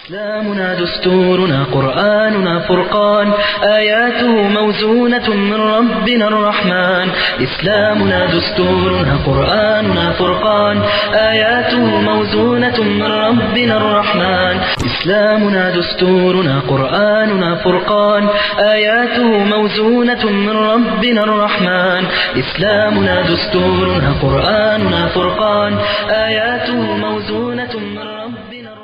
إسلامنا دستورنا قرآننا فرقان آياته موزونة من ربنا الرحمن إسلامنا دستورنا قرآننا فرقان آياته موزونة من ربنا الرحمن إسلامنا دستورنا قرآننا فرقان آياته موزونة من ربنا الرحمن إسلامنا دستورنا قرآننا فرقان آياته موزونة من ربنا الرحمن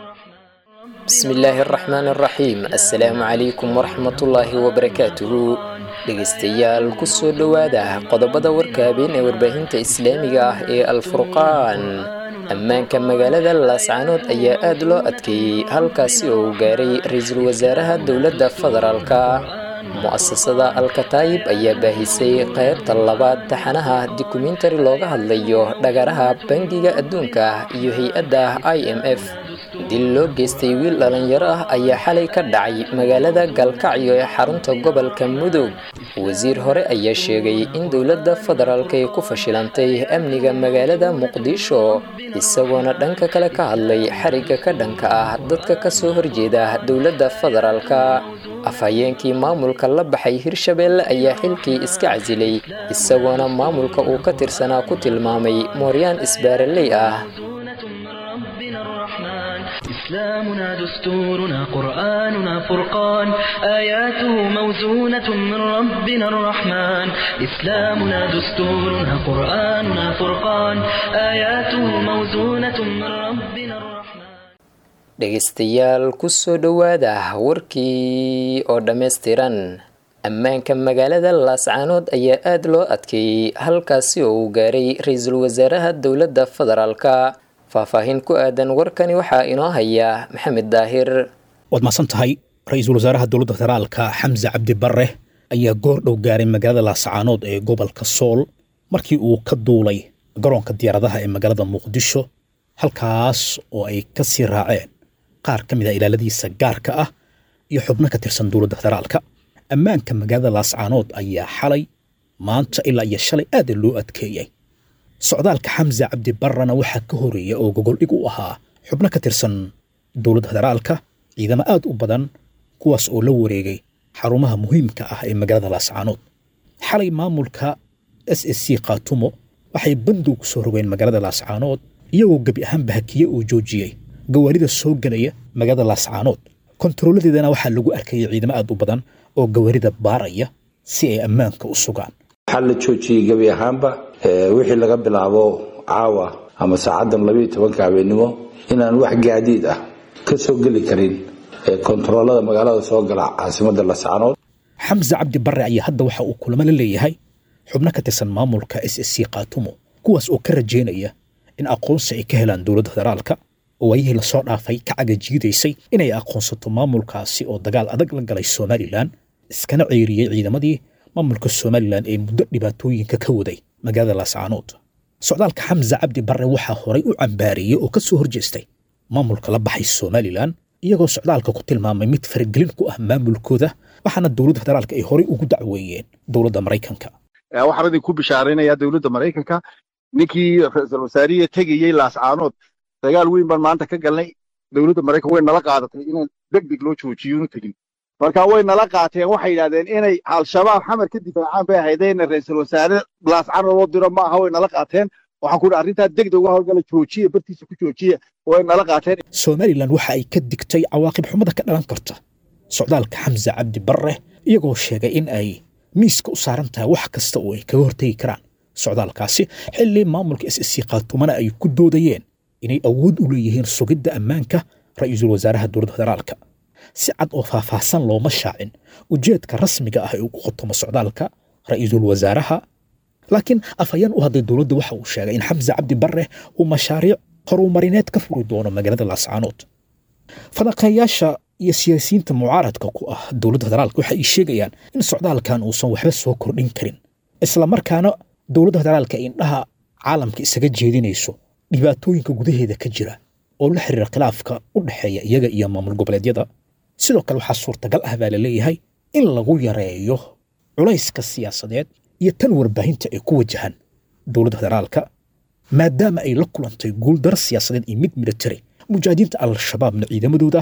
bismi illaahi araxmaan araxiim assalaamu calaykum waraxmatullaahi wabarakaatuhu dhegaystayaal kusoo dhowaada qodobada warka habeen ee warbaahinta islaamiga ah ee alfurqaan ammaanka magaalada laascaanood ayaa aad loo adkeeyey halkaasi oo uu gaaray ra-iisul wasaaraha dowladda federaalka mu'asasada alkataayib ayaa baahisay qaybta labaad taxanaha dokumentari looga hadlayo dhagaraha bangiga adduunka iyo hay-adda i m f dil loo geystay wiil dhallinyaro ah ayaa xalay ka dhacay magaalada galkacyo ee xarunta gobolka mudug wasiir hore ayaa sheegay in dowladda federaalk ay ku fashilantay amniga magaalada muqdisho isagoona dhanka kale ka hadlay xarigga ka dhanka ah dadka ka soo horjeeda dowladda federaalka afhayeenkii maamulka la baxay hirshabeelle ayaa xilkii iska casilay isagoona maamulka uu ka tirsanaa ku tilmaamay mooryaan isbaaraley ah ربنا الرحمن إسلامنا دستورنا قرآننا فرقان آياته موزونة من ربنا الرحمن إسلامنا دستورنا قرآننا فرقان آياته موزونة من ربنا الرحمن dhegaystayaal kusoo dhowaada warkii oo dhammaystiran ammaanka magaalada laascaanood ayaa aad loo adkeeyey halkaasi oo uu gaaray ra-iisul wasaaraha dowladda federaalka faahfaahin ku aadan warkani waxaa inoo haya maxamed daahir waad mahadsan tahay ra-iisul wasaaraha dowladda federaalka xamse cabdi barre ayaa goor dhow gaaray magaalada laascaanood ee gobolka sool markii uu ka duulay garoonka diyaaradaha ee magaalada muqdisho halkaas oo ay ka sii raaceen qaar ka mid a ilaaladiisa gaarka ah iyo xubno ka tirsan dowladda federaalka ammaanka magaalada laascaanood ayaa xalay maanta ilaa iyo shalay aada loo adkeeyey socdaalka xamse cabdi barrana waxaa ka horeeya oo gogoldhig u ahaa xubno ka tirsan dowladda federaalka ciidamo aad u badan kuwaas oo la wareegay xarumaha muhiimka ah ee magaalada laascaanood xalay maamulka s s c khaatumo waxay bandow ku soo rogeen magaalada laascaanood iyagoo gebi ahaanba hakiye oo joojiyey gawaarida soo gelaya magaalada laascaanood kontarooladeedana waxaa lagu arkayay ciidamo aad u badan oo gawaarida baaraya si ay ammaanka u sugaan waxaa la joojiyey gebi ahaanba wixii laga bilaabo caawa ama saacadan labayo tobanka habeenimo inaan wax gaadiid ah ka soo geli karin kontaroolada magaalada soo gala caasimada lascaanood xamse cabdi barre ayaa hadda waxa uu kulamo la leeyahay xubno ka tirsan maamulka s s c khaatumo kuwaas oo ka rajaynaya in aqoonsi ay ka helaan dowladda federaalka oo waayihii lasoo dhaafay ka cagajiidaysay inay aqoonsato maamulkaasi oo dagaal adag la galay somalilan iskana ceyriyey ciidamadii maamulka somalilan ee muddo dhibaatooyinka ka waday magaalada laascaanood socdaalka xamse cabdi barre waxaa horay u cambaareeyey oo ka soo horjeestay maamulka la baxay somalilan iyagoo socdaalka ku tilmaamay mid faragelin ku ah maamulkooda waxaana dowladda federaalka ay horay ugu dacweeyeen dowladda maraykanka waxaan idin ku bishaaraynayaa dowladda maraykanka ninkii ra-iisul wasaarihi tegayey laascaanood dagaal weyn baan maanta ka galnay dowladda maraykanka way nala qaadatay inaan deg deg loo joojiyo inu tegin marka way nala qaateen waxay yidhahdeen inay al-shabaab xamar ka difaacaan bay ahaydeenna ra-iisul wasaare laascaanood loo diro ma aha way nala qaateen waxaan ku idhi arrintaa deg deg uga howlgala joojiya bartiisa ku joojiya way nala qaateen somalilan waxa ay ka digtay cawaaqib xumada ka dhalan karta socdaalka xamse cabdi barre iyagoo sheegay in ay miiska u saaran tahay wax kasta oo ay kaga hortegi karaan socdaalkaasi xilli maamulka s s c khaatumana ay ku doodayeen inay awood u leeyihiin sugidda ammaanka ra-iisul wasaaraha dowladda federaalka si cad oo faahfaahsan looma shaacin ujeedka rasmiga ah ee ugu khotomo socdaalka ra-iisul wasaaraha laakiin afhayeen u hadlay dowladda waxa uu sheegay in xamse cabdi barre uu mashaariic horumarineed ka furi doono magaalada laascaanood fadaqeeyaasha iyo siyaasiyiinta mucaaradka ku ah dowladda federaalka waxa ay sheegayaan in socdaalkan uusan waxba soo kordhin karin islamarkaana dowladda federaalka indhaha caalamka isaga jeedinayso dhibaatooyinka gudaheeda ka jira oo la xiriira khilaafka u dhexeeya iyaga iyo maamul goboleedyada sidoo kale waxaa suurtagal ah baa la leeyahay in lagu yareeyo culayska siyaasadeed iyo tan warbaahinta ay ku wajahan dowladda federaalka maadaama ay la kulantay guuldaro siyaasadeed iyo mid military mujaahidiinta al-shabaabna ciidamadooda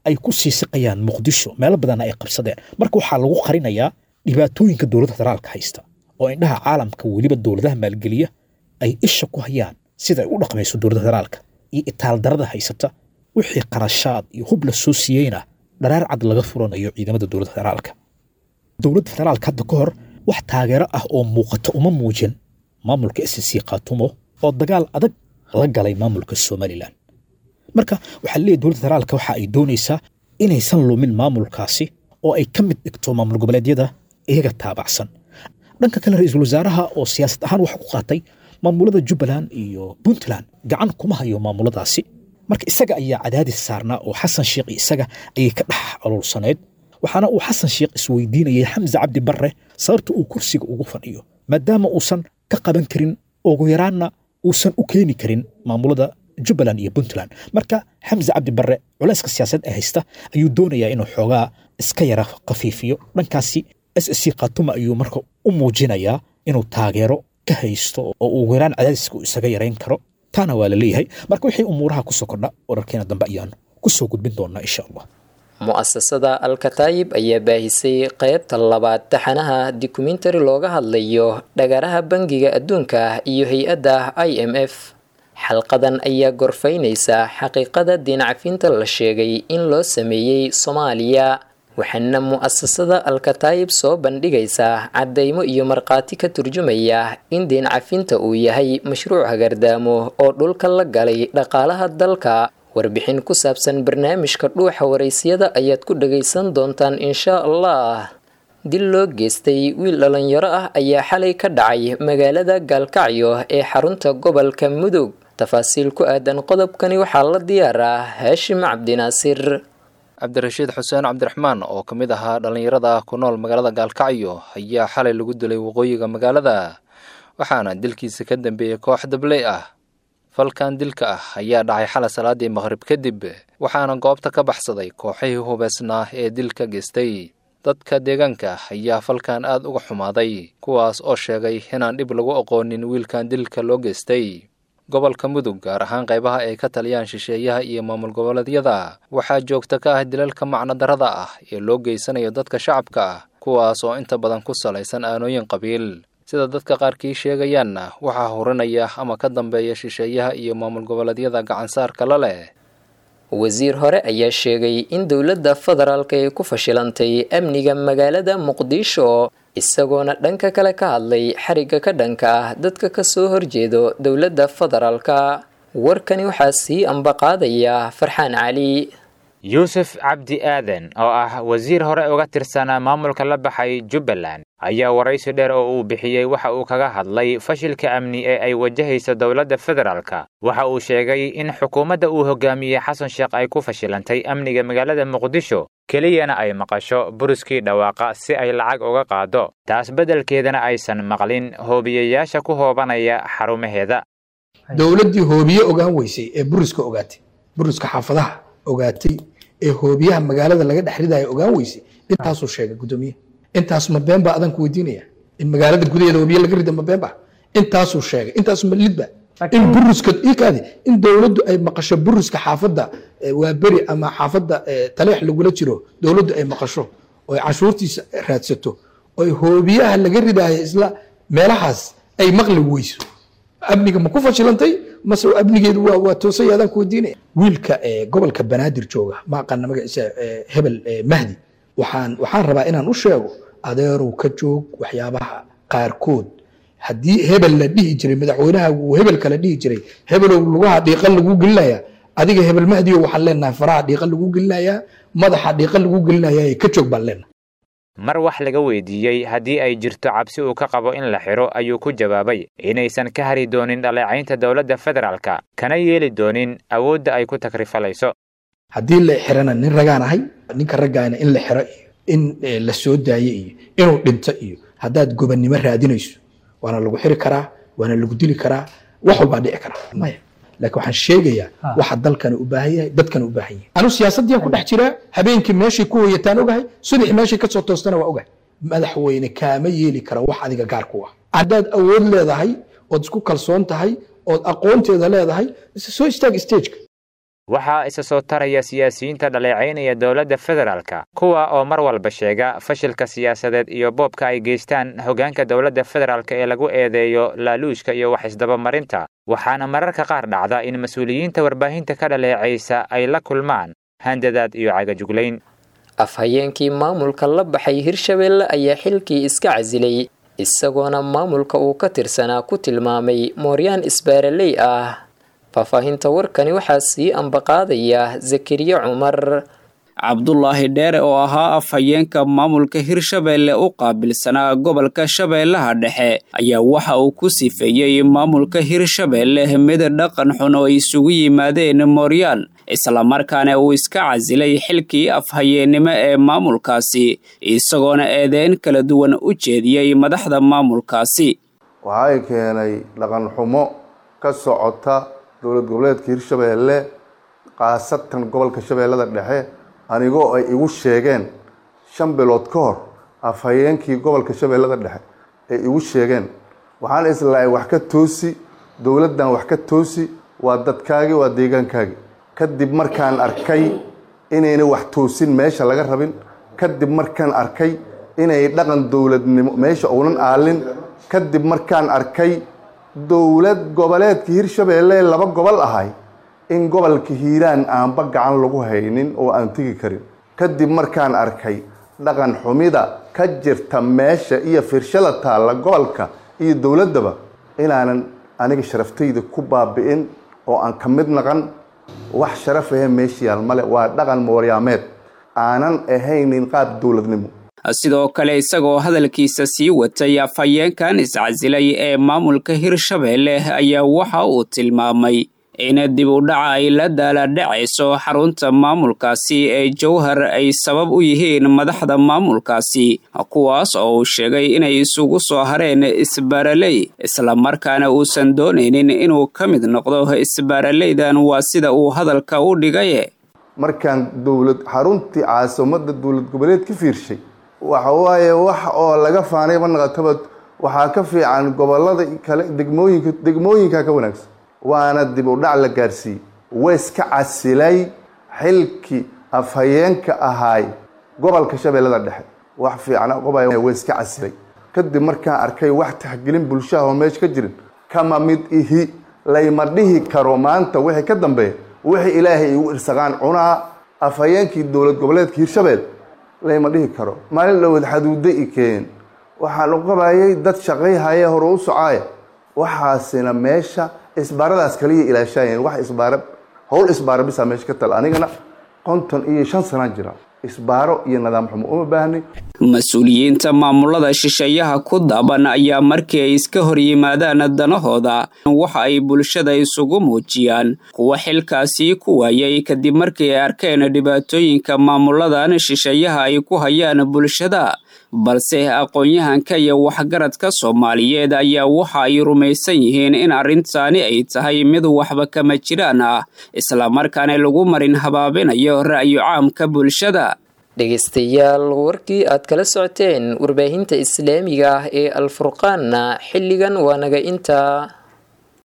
ay ku sii siqayaan muqdisho meelo badanna ay qabsadeen marka waxaa lagu qarinayaa dhibaatooyinka dowladda federaalka haysta oo indhaha caalamka weliba dowladaha maalgeliya ay isha ku hayaan sida ay u dhaqmayso dowladda federaalka iyo itaaldarada haysata wixii qarashaad iyo hub la soo siiyeyna dharaar cad laga furanayo ciidamada dowladda federaalka dowladda federaalka hadda ka hor wax taageero ah oo muuqata uma muujin maamulka s c khaatumo oo dagaal adag la galay maamulka somalilan marka waxaa leeyahy dowladda federaalka waxa ay doonaysaa inaysan lumin maamulkaasi oo ay ka mid dhigto maamul goboleedyada iyaga taabacsan dhanka kale ra-iisul wasaaraha oo siyaasad ahaan wax ku qaatay maamulada jubbaland iyo puntland gacan kuma hayo maamuladaasi marka isaga ayaa cadaadis saarnaa oo xasan sheekh iyo isaga ayay ka dhex aluulsaneyd waxaana uu xasan sheekh isweydiinayay xamse cabdi barre sababta uu kursiga ugu fadhiyo maadaama uusan ka qaban karin ugu yaraanna uusan u keeni karin maamulada jubbaland iyo puntland marka xamse cabdi barre culayska siyaasadeed ee haysta ayuu doonayaa inuu xoogaa iska yara khafiifiyo dhankaasi s c khatuma ayuu marka u muujinayaa inuu taageero ka haysto oo ugu yaraan cadaadiska uu isaga yarayn karo taana waa la leeyahay marka wixii umuuraha kusoo kordha wararkeena dambe ayaan kusoo gudbin doonaa insha allah mu'asasada alkataayib ayaa baahisay qaybta labaad taxanaha dokumentari looga hadlayo dhagaraha bangiga adduunka iyo hay-adda i m f xalqadan ayaa gorfaynaysa xaqiiqada diincafinta la sheegay in loo sameeyey soomaaliya waxaana mu'asasada alkataayib soo bandhigaysaa caddaymo iyo markhaati ka turjumaya in diincafinta uu yahay mashruuc hagardaamo oo dhulka la galay dhaqaalaha dalka warbixin ku saabsan barnaamijka dhuuxa waraysiyada ayaad ku dhagaysan doontaan inshaa allah dil loo geystay wiil dhalinyaro ah ayaa xalay ka dhacay magaalada gaalkacyo ee xarunta gobolka mudug tafaasiil ku aadan qodobkani waxaa la diyaaraa haashim cabdinaasir cabdirashiid xuseen cabdiraxmaan oo ka mid ahaa dhallinyarada ku nool magaalada gaalkacyo ayaa xalay lagu dilay waqooyiga magaalada waxaana dilkiisa ka dambeeyey koox dabley ah falkan dilka ah ayaa dhacay xalay salaadii maqhrib kadib waxaana goobta ka baxsaday kooxihii hubeysnaa ee dilka geystay dadka deegaanka ayaa falkan aad uga xumaaday kuwaas oo sheegay inaan dhib lagu aqoonin wiilkan dilka loo geystay gobolka mudug gaar ahaan qaybaha ay ka taliyaan shisheeyaha iyo maamul goboleedyada waxaa joogta ka ah dilalka macnodarrada ah ee loo geysanayo dadka shacabka ah kuwaas oo inta badan ku salaysan aanooyin qabiil sida dadka qaarkii sheegayaanna waxaa hurinaya ama ka dambeeya shisheeyaha iyo maamul goboleedyada gacansaarka la leh wasiir hore ayaa sheegay in dowladda federaalka ay ku fashilantay amniga magaalada muqdisho isagoona dhanka kale ka hadlay xarigga ka dhanka ah dadka kasoo horjeedo dowladda federaalka warkani waxaa sii ambaqaadaya farxaan cali yuusuf cabdi aadan oo ah wasiir hore uga tirsanaa maamulka la baxay jubbaland ayaa waraysi dheer oo uu bixiyey waxa uu kaga hadlay fashilka amni ee ay wajahayso dowladda federaalka waxa uu sheegay in xukuumadda uu hogaamiyey xasan sheekh ay ku fashilantay amniga magaalada muqdisho keliyana ay maqasho buruskii dhawaaqa si ay lacag uga qaado taas beddelkeedana aysan maqlin hoobiyayaasha ku hoobanaya xarumaheeda dowladdii hoobiye ogaan weysay ee buruska ogaatay buruska xaafadaha ogaatay ee hoobiyaha magaalada laga dhex ridayo ogaan weysay intaasuu sheegay guddoomiye intaas ma been baa adan ku weydiinaya in magaalada gudaheeda hoobiye laga rida ma been ba intaasuu sheegay intaas ma lidba in buruska ikaadi in dowladdu ay maqasho buruska xaafadda waa beri ama xaafadda taleex lagula jiro dowladdu ay maqasho oy cashuurtiisa raadsato oy hoobiyaha laga ridaayo isla meelahaas ay maqli weyso amniga ma ku fashilantay mase amnigeedu waa waa toosay adaan ku weydiinaya wiilka gobolka banaadir jooga ma aqaana magaciisa hebel mahdi waxaan waxaan rabaa inaan u sheego adeerow ka joog waxyaabaha qaarkood haddii hebel la dhihi jiray madaxweynaha uu hebel kala dhihi jiray hebelow lugaha dhiiqan lagu gelinaya adiga hebel mahdiyo waxaan leenahay faraha dhiiqan lagu gelinayaa madaxa dhiiqan lagu gelinaya ka joog baan leenahay mar wax laga weydiiyey haddii ay jirto cabsi uu ka qabo in la xidho ayuu ku jawaabay inaysan ka hari doonin dhaleecaynta dowladda federaalka kana yeeli doonin awoodda ay ku takrifalayso haddii la xirana nin ragaan ahay ninka raggaana in la xiro iyo in la soo daayo iyo inuu dhinto iyo haddaad gobannimo raadinayso waana lagu xiri karaa waana lagu dili karaa wax walbaa dhici karaa maya laakiin waxaan sheegayaa waxa dalkani u baahan yahay dadkani u baahan yahay anu siyaasaddiyan ku dhex jiraa habeenkii meeshay ku hoyataan ogahay subax meeshay kasoo toostana waa ogahay madaxweyne kaama yeeli kara wax adiga gaar ku ah haddaad awood leedahay ood isku kalsoon tahay ood aqoonteeda leedahay soo istaag stageka waxaa isa soo taraya siyaasiyiinta dhaleecaynaya dowladda federaalka kuwa oo mar walba sheega fashilka siyaasadeed iyo boobka ay geystaan hoggaanka dowladda federaalk ee lagu eedeeyo laaluushka iyo wax isdabamarinta waxaana mararka qaar dhacda in mas-uuliyiinta warbaahinta ka dhaleecaysa ay la kulmaan handadaad iyo cagajuglayn afhayeenkii maamulka la baxay hirshabeelle ayaa xilkii iska casilay isagoona maamulka uu ka tirsanaa ku tilmaamay mooryaan isbaaraley ah faahfaahinta warkani waxaa sii ambaqaadaya zakariya cumar cabdulaahi dheere oo ahaa afhayeenka maamulka hirshabeelle u qaabilsanaa gobolka shabeellaha dhexe ayaa waxa uu ku sifeeyey maamulka hirshabeelle mid dhaqan xun oo isugu yimaadeen mooryaan islamarkaana uu iska casilay xilkii afhayeennimo ee maamulkaasi isagoona eedeyn kala duwan u jeediyey madaxda maamulkaasi waxay keenay dhaqan xumo ka socota dowlad goboleedka hirshabeelle khaasatan gobolka shabeellada dhexe anigoo ay igu sheegeen shan bilood ka hor afhayeenkii gobolka shabeellada dhexe ay igu sheegeen waxaan islahay wax ka toosi dowladdan wax ka toosi waa dadkaagii waa deegaankaagii kadib markaan arkay inayna wax toosin meesha laga rabin kadib markaan arkay inay dhaqan dowladnimo meesha uunan aalin kadib markaan arkay dowlad goboleedka hirshabeelle laba gobol ahay in gobolka hiiraan aanba gacan lagu haynin oo aan tegi karin kadib markaan arkay dhaqan xumida ka jirta meesha iyo firshada taalla gobolka iyo dowladdaba inaanan aniga sharaftayda ku baabi'in oo aan ka mid naqan wax sharaf ahe meesha yaal male waa dhaqan mooryaameed aanan ahaynin qaab dowladnimo sidoo kale isagoo hadalkiisa sii watay afhayeenkan iscasilay ee maamulka hirshabeelle ayaa waxa uu tilmaamay in dib u dhaca ay la daaladhacayso xarunta maamulkaasi ee jowhar ay sabab u yihiin madaxda maamulkaasi kuwaas oo uu sheegay inay isugu soo hareen isbaaraley islamarkaana uusan doonaynin inuu ka mid noqdo isbaaraleydan waa sida uu hadalka u dhigaye markaan dowlad xaruntii caasimada dowlad goboleed ka fiirshay waxa waaye wax oo laga faanay manaqatabad waxaa ka fiican gobolada kale degmooyinka degmooyinka ka wanaagsan waana dib u dhac la gaarsiiyey waiska casilay xilkii afhayeenka ahaay gobolka shabeellada dhexe wax fiicna qobay waiska casilay kadib markaan arkay wax taxgelin bulshaha oo meesha ka jirin kama mid ihi layma dhihi karo maanta wixii ka dambeeya wixii ilaahay igu irsaqaan cunaa afhayeenkii dowlad goboleedka hirshabeel layma dhihi karo maalin dhowad xaduuda i keen waxaan u qabayay dad shaqayhaya hore u socaaya waxaasina meesha isbaaradaas kaliya ilaashaayeen wax isbaaro howl isbaaro bisaa meesha ka tal anigana konton iyo shan sanaa jira isbaaro iyo nidaam xumo uma baahnay mas-uuliyiinta maamulada shisheeyaha ku daaban ayaa markii ay iska hor yimaadaan danahooda waxa ay bulshada isugu muujiyaan kuwa xilkaasi ku waayay kadib markii ay arkeen dhibaatooyinka maamuladan shisheeyaha ay ku hayaan bulshada balse aqoon-yahanka iyo waxgaradka soomaaliyeed ayaa waxa ay rumaysan yihiin in arrintaani ay tahay mid waxba kama jiraan ah islamarkaana lagu marin habaabinayo ra'yo caamka bulshada dhegaystayaal warkii aad kala socoteen warbaahinta islaamiga ah ee alfurqaanna xilligan waa naga intaa